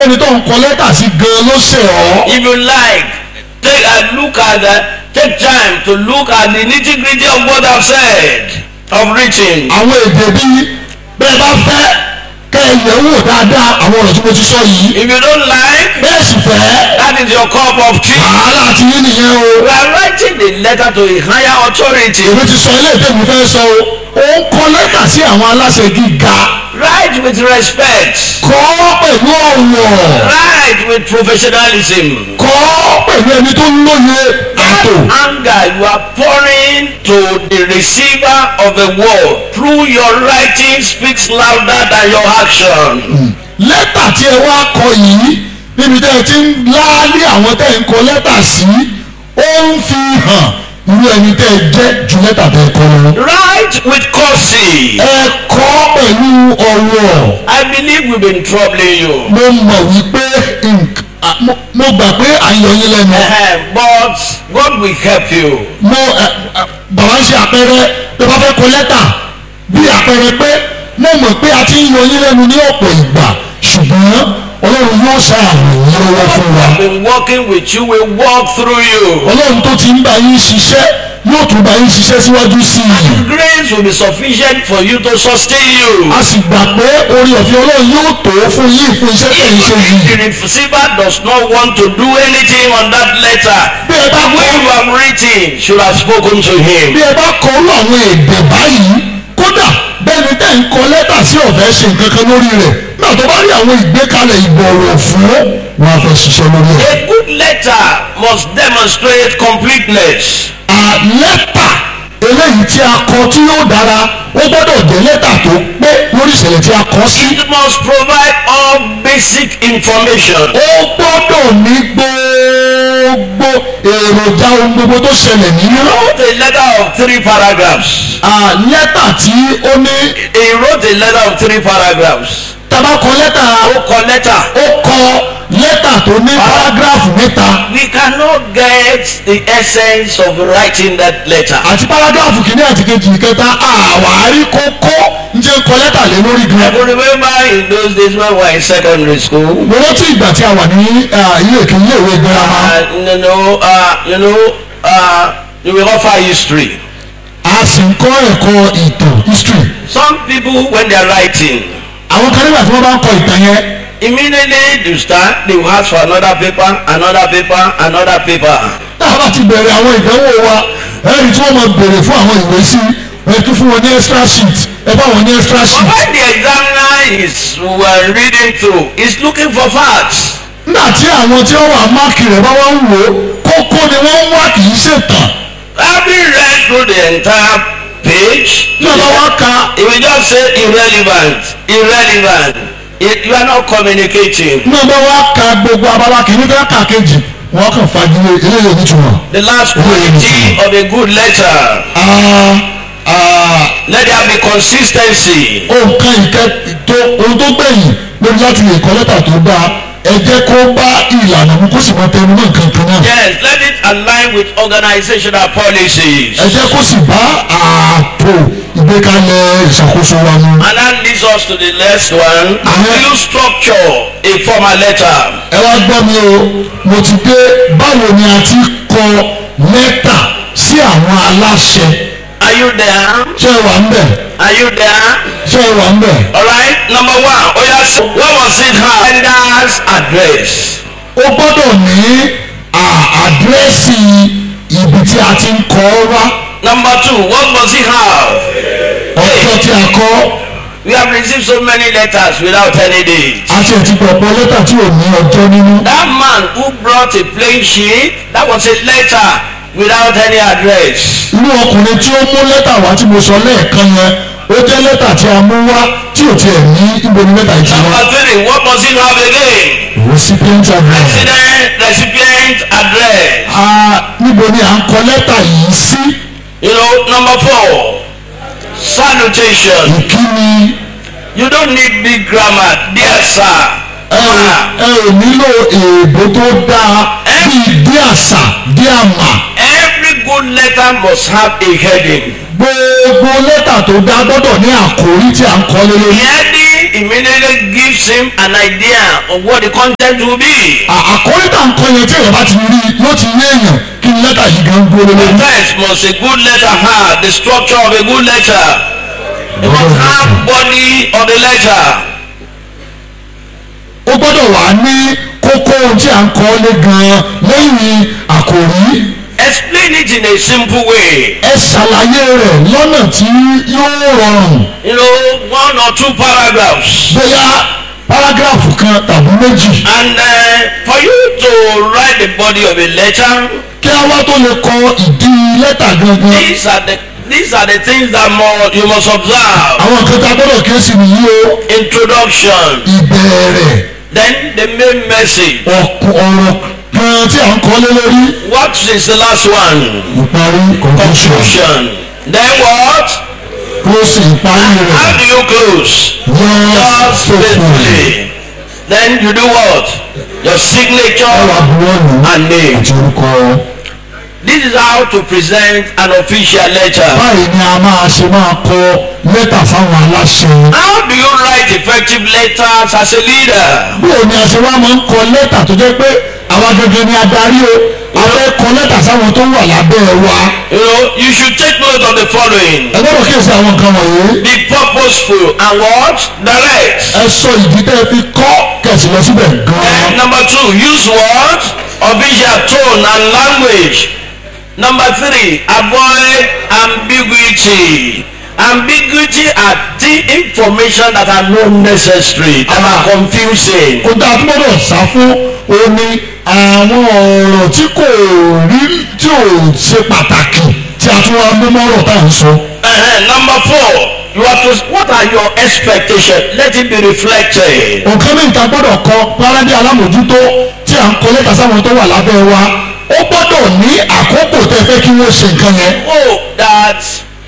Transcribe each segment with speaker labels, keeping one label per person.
Speaker 1: ẹni tó ń kọ lẹ́tà sí gan ló ṣẹ̀ ọ́.
Speaker 2: If you like, take a look at the, take time to look at the nitty gritty of what I've said, of written.
Speaker 1: àwọn èdè bíi bẹ́ẹ̀ bá fẹ́ kẹ́ ẹ yẹ̀ wò dáadáa àwọn ọ̀rọ̀ tí mo ti sọ yìí.
Speaker 2: If you don't like,
Speaker 1: bẹ́ẹ̀ sì fẹ́
Speaker 2: that is your cup of tea.
Speaker 1: wàhálà ti yín nìyẹn o.
Speaker 2: We are writing the letter to a higher authority.
Speaker 1: èmi ti sọ ilé ìtẹ́mi fẹ́ sọ o. ó ń kọ lẹ́tà sí àwọn aláṣẹ gíga.
Speaker 2: Write with respect.
Speaker 1: kọ́ pẹ̀lú ọ̀wọ̀.
Speaker 2: Write with professionalism.
Speaker 1: kọ́ pẹ̀lú ẹni tó lóye àtò.
Speaker 2: Anger you are pouring to the receiver of the word through your writing speaks louder than your action.
Speaker 1: lẹ́tà tí ẹ wá kọ yìí níbi tẹ́ ẹ ti ń láálí àwọn tẹ́ ẹ ń kọ lẹ́tà sí ó ń fi hàn irú ẹni tẹ́ ẹ jẹ́ ju lẹ́tà tẹ́ ẹ kọ lọ.
Speaker 2: Write with courtesy.
Speaker 1: ẹ kọ pẹ̀lú ọ̀wọ̀
Speaker 2: I believe we've been troubling you.
Speaker 1: mo mọ̀ wípé nk- à, mo- mo gbà pé à ń yọ yín lẹ́nu
Speaker 2: Eh, But God will help you.
Speaker 1: mo ẹ, ẹ, bàbá ń ṣe àpẹẹrẹ tó bá fẹ́ kọ lẹ́tà bí àpẹẹrẹ pé mo mọ̀ pé a ti ń yọ yín lẹ́nu ní ọ̀pọ̀ ìgbà ṣùgbọ́n ọlọ́run yóò ṣàrùn yín lọ́wọ́ fún wa.
Speaker 2: I've been working with you, will walk through you.
Speaker 1: ọlọ́run tó ti ń bá yín ṣiṣẹ́ yóò tún bá yín ṣiṣẹ́ síwájú sí i.
Speaker 2: Grace will be sufficient for you to sustain you.
Speaker 1: a sì gbà pé orí ọ̀fẹ́ ọlọ́run yóò tó fún yín fún iṣẹ́ tẹ̀ ń ṣe
Speaker 2: Even
Speaker 1: yìí.
Speaker 2: if the receiver does not want to do anything on that letter,
Speaker 1: bí ẹ bá
Speaker 2: the way
Speaker 1: kọ́
Speaker 2: you have written should have spoken to him.
Speaker 1: bí ẹ bá kọ orú àwọn èdè báyìí kódà bẹ́ẹ̀ni tẹ́ ń kọ lẹ́tà sí ọ̀fẹ́ ṣe nǹkan kan lórí rẹ̀ náà tó bá rí àwọn ìgbékalẹ̀ ìbọ̀wọ̀ fún wọn á fẹ́ ṣiṣẹ́ lórí ẹ̀.
Speaker 2: A good letter must demonstrate completeness.
Speaker 1: à lẹ́tà eléyìí tí a kọ tí yóò dára ó gbọ́dọ̀ jẹ́ lẹ́tà tó pé lórí ìṣẹ̀lẹ̀ tí a kọ sí.
Speaker 2: It must provide all basic information.
Speaker 1: ó gbọ́dọ̀ ní gbogbo èròjà ohun gbogbo tó ṣẹlẹ̀ nínú.
Speaker 2: wrote a letter of three paragraphs.
Speaker 1: à lẹ́tà tí ó ní
Speaker 2: He wrote a letter of three paragraphs.
Speaker 1: tabakọ lẹ́tà
Speaker 2: Ó kọ lẹ́tà.
Speaker 1: ó kọ lẹ́tà tó ní párágráfù mẹ́ta
Speaker 2: We cannot get the essence of writing that letter.
Speaker 1: àti párágráfù kìíní àti kejì ìkẹta àwárí kókó ń jẹ́ kọ lẹ́tà lé lórí
Speaker 2: I
Speaker 1: gan.
Speaker 2: can remember in those days when we were in secondary school.
Speaker 1: mo rántí ìgbà tí a wà ní à, ilé ìkíní ilé ìwé girama
Speaker 2: Uh, you know, uh, you know, uh, you will offer history.
Speaker 1: a sì ń kọ́ ẹ̀kọ́ ìtàn history.
Speaker 2: Some people, when they are writing,
Speaker 1: àwọn kan nígbà tí wọ́n bá ń kọ ìtàn yẹn
Speaker 2: immediately they start, they will ask for another paper, another paper, another paper.
Speaker 1: tá a bá ti bẹ̀rẹ̀ àwọn ìdánwò wa ẹ̀rí tí wọ́n máa bèrè fún àwọn ìwé sí ẹ̀ tún fún wọn ní extra sheet ẹ bá wọn ní extra
Speaker 2: But
Speaker 1: sheet.
Speaker 2: when the examiner is uh, reading through, he's looking for facts.
Speaker 1: nígbà tí àwọn tí wọ́n wà máàkì rẹ̀ bá wọ́n ń wò ó kókó ni wọ́n ń wá kì í ṣètàn.
Speaker 2: Having read through the entire page,
Speaker 1: tí wọ́n bá wá ka
Speaker 2: he will just say irrelevant, irrelevant. You- You are not communicating.
Speaker 1: ní wọ́n bá wá ka gbogbo abala kìíní fẹ́ kà kejì wọ́n kàn fagilé eléyìí nítumọ̀.
Speaker 2: The last quality of a good letter.
Speaker 1: Ah, ah,
Speaker 2: Let there be consistency.
Speaker 1: nǹkan ìkẹ́ tó ohun tó gbẹ̀yìn lórí láti lè kọ́ lẹ́tà tó dáa ẹ jẹ́ kó bá ìlànà mu kó sì mọ tẹnu mọ́ nǹkan kan náà.
Speaker 2: Yes, let it align with organizational policies.
Speaker 1: ẹ jẹ́ kó sì bá ààtò ìgbékalẹ̀ ìṣàkóso wa mu.
Speaker 2: And that leads us to the next one.
Speaker 1: Amen.
Speaker 2: You structure a formal letter.
Speaker 1: ẹ wá gbọ́ mi o mo ti dé báwo ni a ti kọ lẹ́tà sí àwọn aláṣẹ
Speaker 2: Are you there?
Speaker 1: ṣé ẹ wà ń bẹ̀
Speaker 2: Are you there?
Speaker 1: ṣé ẹ wà ń bẹ̀.
Speaker 2: All right. Number one. Oh yes. What was it have? Sender's address.
Speaker 1: ó gbọ́dọ̀ ní à- àdírẹ́sì ibi tí a ti ń kọ ọ́ wá
Speaker 2: Number two. What must it have?
Speaker 1: ọjọ́ tí a kọ
Speaker 2: We have received so many letters without any date.
Speaker 1: a ṣe ti pọ̀pọ̀ lẹ́tà tí ò ní ọjọ́ nínú.
Speaker 2: That man who brought a plain sheet, that was a letter without any address.
Speaker 1: irú ọkùnrin tí ó mú lẹ́tà wá tí mo sọ lẹ́ẹ̀kan yẹn ó jẹ́ lẹ́tà tí a mú wá tí ò tiẹ̀ ní ibo ni lẹ́tà yìí ti wá.
Speaker 2: Number three. What must it have again?
Speaker 1: recipient address.
Speaker 2: Resident recipient address.
Speaker 1: Ah, níbo ni à ń kọ lẹ́tà yìí sí
Speaker 2: You know, number four, salutation.
Speaker 1: ìkíni
Speaker 2: You don't need big grammar, dear sir.
Speaker 1: ẹ ò
Speaker 2: Ma.
Speaker 1: ẹ ò nílò èèbó tó dáa bíi dí àṣà dí àmà
Speaker 2: Every good letter must have a heading.
Speaker 1: gbogbo lẹ́tà tó dáa gbọ́dọ̀ ní àkórí tí à ń kọ lé
Speaker 2: The
Speaker 1: lórí.
Speaker 2: heading immediately gives him an idea of what the content will be.
Speaker 1: À- àkórí tá à ń kọ yẹn tí èèyàn bá ti rí i yóò ti yé èèyàn kí ni lẹ́tà yìí gan dúró lé
Speaker 2: The
Speaker 1: lórí.
Speaker 2: text must a good letter have the structure of a good letter. It must have body of the letter.
Speaker 1: ó gbọ́dọ̀ wà ní kókó ohun tí à ń kọ́ lé gan lẹ́yìn àkòrí
Speaker 2: Explain it in a simple way.
Speaker 1: ẹ ṣàlàyé rẹ̀ lọ́nà tí yóò rọrùn
Speaker 2: You know, one or two paragraphs.
Speaker 1: bóyá párágráfù kan tàbí méjì
Speaker 2: And uh, for you to write the body of a letter,
Speaker 1: kí a wá tó lè kọ ìdí lẹ́tà gangan
Speaker 2: these are the these are the things that more you must observe.
Speaker 1: àwọn nǹkan tá a gbọ́dọ̀ kíyèsí nìyí o
Speaker 2: Introduction,
Speaker 1: ìbẹ̀rẹ̀
Speaker 2: then the main message.
Speaker 1: ọ̀kù- ọ̀rọ̀ kan tí à ń kọ́ lé lórí
Speaker 2: What is the last one?
Speaker 1: ìparí conclusion
Speaker 2: Conclusion. Then what?
Speaker 1: closing ìparí
Speaker 2: How
Speaker 1: rẹ̀
Speaker 2: do you close?
Speaker 1: yes
Speaker 2: Yours
Speaker 1: faithfully
Speaker 2: faithfully. Then you do what? Your
Speaker 1: ẹ wà
Speaker 2: signature
Speaker 1: buwọ́lù
Speaker 2: and name.
Speaker 1: àti orúkọ.
Speaker 2: This is how to present an official letter.
Speaker 1: báyìí ni a máa ṣe máa kọ lẹ́tà fáwọn aláṣẹ.
Speaker 2: How do you write effective letters as a leader?
Speaker 1: bóò ni a ṣe wá máa ń kọ lẹ́tà tó jẹ́ pé àwa gẹ́gẹ́ ni adarí o a fẹ́ kọ lẹ́tà sáwọn tó wà lábẹ́ wa.
Speaker 2: You know, you should take note of the following.
Speaker 1: ẹ gbọ́dọ̀ kíyèsí àwọn nǹkan wọ̀nyí.
Speaker 2: Be purposeful and what? Direct.
Speaker 1: ẹ sọ ìdí tẹ́ ẹ fi kọ́ kẹ̀sì lọ síbẹ̀
Speaker 2: Then
Speaker 1: gan-an.
Speaker 2: number two, use what? Official tone and language. Number three, avoid ambiguity. Ambiguity are the information that are not necessary, that are confusing.
Speaker 1: kò dáa tó gbọ́dọ̀ sá fún omi àwọn ọ̀rọ̀ tí kò rí tí ò ṣe pàtàkì tí a tún wá mú mọ́rọ̀ tá à ń sọ.
Speaker 2: Uh-huh. Number four, you have to. What are your expectations? Let it be reflected.
Speaker 1: nǹkan ní ìta gbọ́dọ̀ kọ párádé alámòjútó tí à ń kọ lẹ́tà sáwọn tó wà lábẹ́ wa ó gbọ́dọ̀ ní àkókò tẹ́ fẹ́ kí wọ́n ṣe nǹkan yẹn.
Speaker 2: Oh, that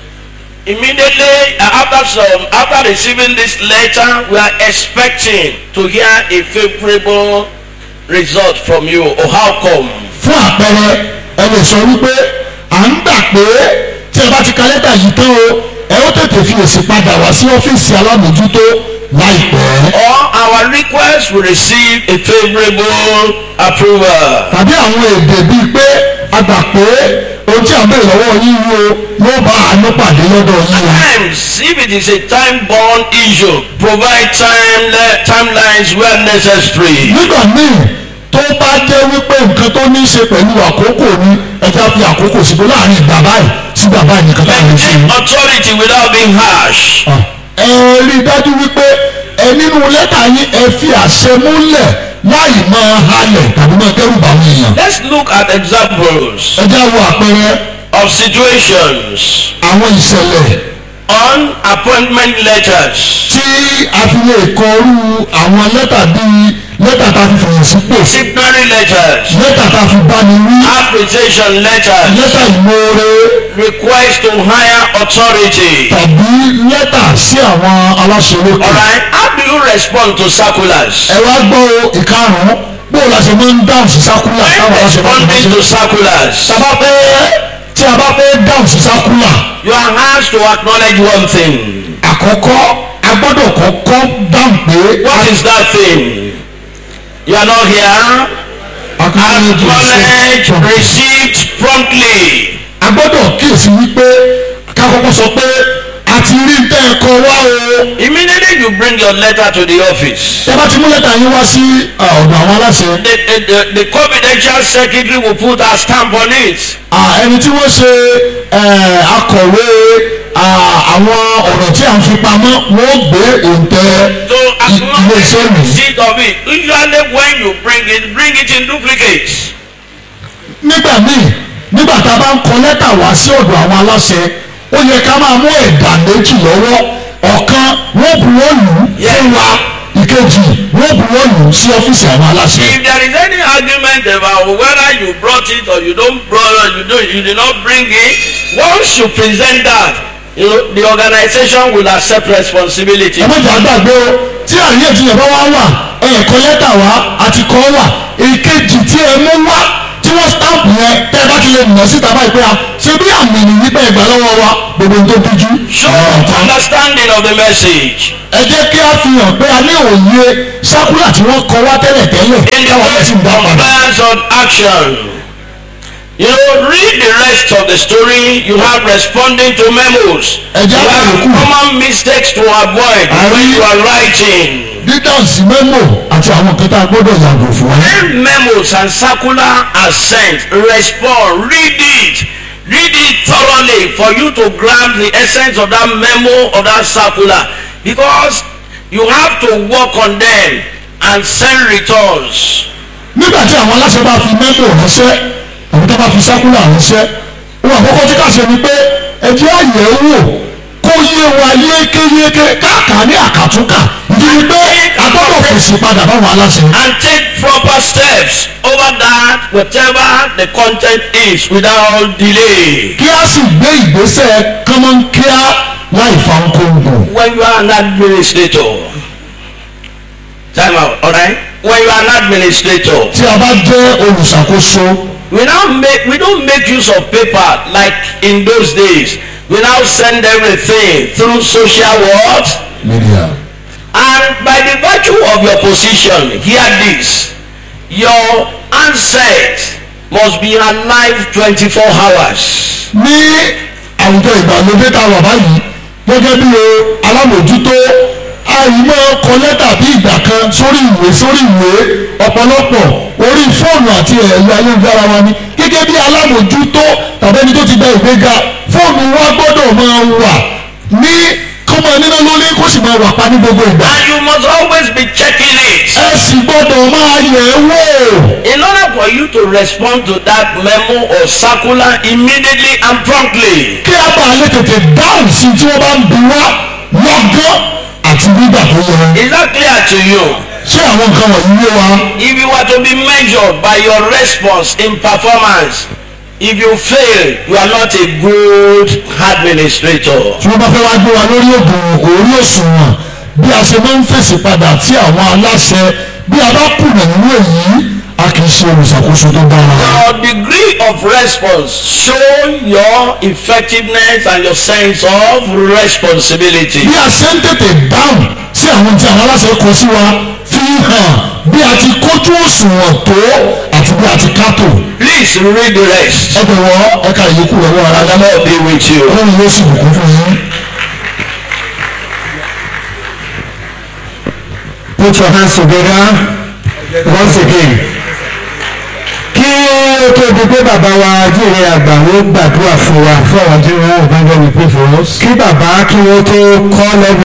Speaker 2: immediately uh, after some after receiving this letter, we are expecting to hear a favorable result from you. Or how come?
Speaker 1: fún àpẹẹrẹ ẹ lè sọ wípé à ń gbà pé tí ẹ bá ti ka lẹ́tà yìí tán o ẹ ó tètè fi èsì padà wá sí ọ́fíìsì alámòjútó láìpẹ́.
Speaker 2: Or our request will receive a favorable approval.
Speaker 1: tàbí àwọn èdè bíi pé a gbà pé ohun tí à ń bèrè lọ́wọ́ yín yìí o yóò bá àánú pàdé lọ́dọ̀ yín o.
Speaker 2: Times, if it is a time-bound issue, provide time timelines where necessary.
Speaker 1: nígbà míì tó bá jẹ́ wípé nǹkan tó ní í ṣe pẹ̀lú àkókò ni ẹja fi àkókò síbò láàrin ìgbà báyìí sí ìgbà báyìí nìkan tá a lè ṣe.
Speaker 2: Maintain authority without being harsh.
Speaker 1: ẹ rí i dájú wípé ẹ nínú lẹ́tà yín ẹ fi àṣẹ múlẹ̀ láì máa halẹ̀ tàbí máa dẹ́rù bá àwọn èèyàn.
Speaker 2: Let's look at examples
Speaker 1: ẹ já wo àpẹẹrẹ
Speaker 2: of situations
Speaker 1: àwọn ìṣẹ̀lẹ̀
Speaker 2: on appointment letters,
Speaker 1: tí a fi lè kọrú àwọn lẹ́tà bíi lẹ́tà tá a fi fòyìn sípò
Speaker 2: disciplinary letters,
Speaker 1: lẹ́tà tá a fi báni wí
Speaker 2: appreciation letters,
Speaker 1: lẹ́tà ìmoore
Speaker 2: request to higher authority.
Speaker 1: tàbí lẹ́tà sí àwọn aláṣẹ lókè.
Speaker 2: Alright, how do you respond to circulars?
Speaker 1: ẹ wá gbọ́ o ìkarùn-ún bó o la ṣe máa ń dáhùn sí sákúlà táwọn
Speaker 2: When
Speaker 1: aláṣẹ bá ti máa
Speaker 2: responding
Speaker 1: ṣe.
Speaker 2: to circulars,
Speaker 1: tá a bá fẹ́ tí a bá fẹ́ dáhùn sí sákúlà
Speaker 2: you are asked to acknowledge one thing.
Speaker 1: àkọ́kọ́ a gbọ́dọ̀ kọ́kọ́ dáhùn pé
Speaker 2: What is that thing? You are not here. Acknowledge received promptly.
Speaker 1: a gbọ́dọ̀ kíyèsí wípé ká kọ́kọ́ sọ pé a ti rí tẹ́ ẹ kọ wá o.
Speaker 2: Immediately you bring your letter to the office.
Speaker 1: tẹ́ bá ti mú lẹ́tà yín wá sí ọ̀dọ̀ àwọn aláṣẹ.
Speaker 2: The, the, the, the confidential secretary will put a stamp on it.
Speaker 1: Ah, ẹni tí wọ́n ṣe eh, akọ̀wé ah, àwọn ọ̀rọ̀ tí a ń fi pamọ́ wọ́n gbé òǹtẹ̀
Speaker 2: To
Speaker 1: i-
Speaker 2: acknowledge
Speaker 1: iléeṣẹ́
Speaker 2: the
Speaker 1: mi.
Speaker 2: receipt of it. Usually when you bring it, bring it in duplicate.
Speaker 1: nígbà míì nígbà tá a bá ń kọ lẹ́tà wá sí ọ̀dọ̀ àwọn aláṣẹ ó yẹ ká máa mú ẹ̀dà méjì lọ́wọ́ ọ̀kan wọ́n buwọ́ lù ú fún wa ìkejì wọ́n buwọ́ lù ú sí ọ́fíìsì àwọn aláṣẹ.
Speaker 2: If there is any argument about whether you brought it or you don't brought or you don't you did not bring it, once you present that, you know, the organization will accept responsibility.
Speaker 1: ẹ má jà gbàgbé o tí àríyànjiyàn bá wá wà ẹ̀ẹ̀kọ́ lẹ́tà wá àti kọ́ wà èkejì tí ẹ mú wá tí wọ́n stamp yẹn tẹ́ ẹ bá ti lè nà síta báyìí pé a ṣé ṣe bí àmì nìyí pé ẹgbàá lọ́wọ́ wa gbogbo tó díjú.
Speaker 2: Show understanding of the message.
Speaker 1: ẹ jẹ́ kí a fi hàn pé a ní òye sákúlà tí wọ́n kọ wá tẹ́lẹ̀ tẹ́lẹ̀
Speaker 2: In the
Speaker 1: káwọn
Speaker 2: way
Speaker 1: sì ń dá
Speaker 2: of
Speaker 1: padà.
Speaker 2: plans of action. You know, read the rest of the story. You have responding to memos.
Speaker 1: Ẹ jẹ́
Speaker 2: You have
Speaker 1: àbẹ̀wò kù.
Speaker 2: common mistakes to avoid when
Speaker 1: Àrí-
Speaker 2: you are writing.
Speaker 1: dídáhùn sí mẹ́mò àti àwọn kan tá a gbọ́dọ̀ yàgò fún.
Speaker 2: When memos and circular are sent, respond, read it. Read it thoroughly for you to grab the essence of that memo or that circular. Because you have to work on them and send returns.
Speaker 1: nígbà tí àwọn aláṣẹ bá fi mẹ́mò ránṣẹ́ àbí tó bá fi sákúlà ránṣẹ́ ohun àkọ́kọ́ tí ká ṣe ni pé ẹ jẹ́ àyẹ̀ wò kó yé wa yékéyéké káàkà ní àkàtúnkà ìdí ni pé a gbọ́dọ̀ fèsì padà báwọn aláṣẹ.
Speaker 2: and take proper steps over that whatever the content is without delay.
Speaker 1: kí a sì gbé ìgbésẹ̀ kánmọ́nkíá láì fa nkóńgò.
Speaker 2: When you are an administrator, time out, alright? When you are an administrator,
Speaker 1: tí a bá jẹ́ olùṣàkóso
Speaker 2: we now make we don't make use of paper like in those days. We now send everything through social what?
Speaker 1: media
Speaker 2: And by the virtue of your position, hear this. Your handset must be alive 24 hours.
Speaker 1: ní àwùjọ ìgbàlódé tá a wà báyìí gẹ́gẹ́ bí o alámòjútó àìmọ̀ kọ lẹ́tà bí ìgbà kan sórí ìwé sórí ìwé ọ̀pọ̀lọpọ̀ orí fóònù àti ẹ̀rọ ayélujára wa ni gẹ́gẹ́ bí alámòjútó tàbí ẹni tó ti gba ìgbéga fóònù wa gbọ́dọ̀ máa wà ní kó máa níná lórí kó sì máa wà pa ní gbogbo ìgbà
Speaker 2: And you must always be checking it.
Speaker 1: ẹ sì gbọ́dọ̀ máa yẹ̀ ẹ́ wò
Speaker 2: In order for you to respond to that memo or circular immediately and promptly.
Speaker 1: kí a bá lè tètè dáhùn sí tí wọ́n bá ń bi wá lọ́gán àti nígbà tó yẹ.
Speaker 2: Is that clear to you?
Speaker 1: ṣé àwọn nǹkan wọ̀nyí yé wa
Speaker 2: If you were to be measured by your response in performance, if you fail, you are not a good administrator.
Speaker 1: tí wọ́n bá fẹ́ wá gbé wa lórí ògùn orí òṣùwọ̀n bí a ṣe máa ń fèsì padà sí àwọn aláṣẹ bí a bá kùnà nínú èyí a kì í ṣe olùṣàkóso tó dára.
Speaker 2: Your degree of response show your effectiveness and your sense of responsibility.
Speaker 1: bí a ṣe ń tètè dáhùn sí àwọn tí àwọn aláṣẹ kọ sí wa fi hàn bí a ti kójú òṣùwọ̀n tó àti bí a ti kátó.
Speaker 2: Please read the rest.
Speaker 1: ẹ bẹ̀wọ̀ ẹ̀ka ìyókù lọ́wọ́ ara
Speaker 2: And the Lord be with you.
Speaker 1: ọlọ́run yóò sì bùkún fún yín.
Speaker 3: Put your hands together once again. Kí ó tó di pé bàbá wa jíire àgbà ó gbàdúrà fún wa.
Speaker 1: fún àwọn tí wọ́n ò bá ń gbọ́ mi pé fún us.
Speaker 3: Kí bàbá kí wọ́n tó kọ́ lẹ́nu.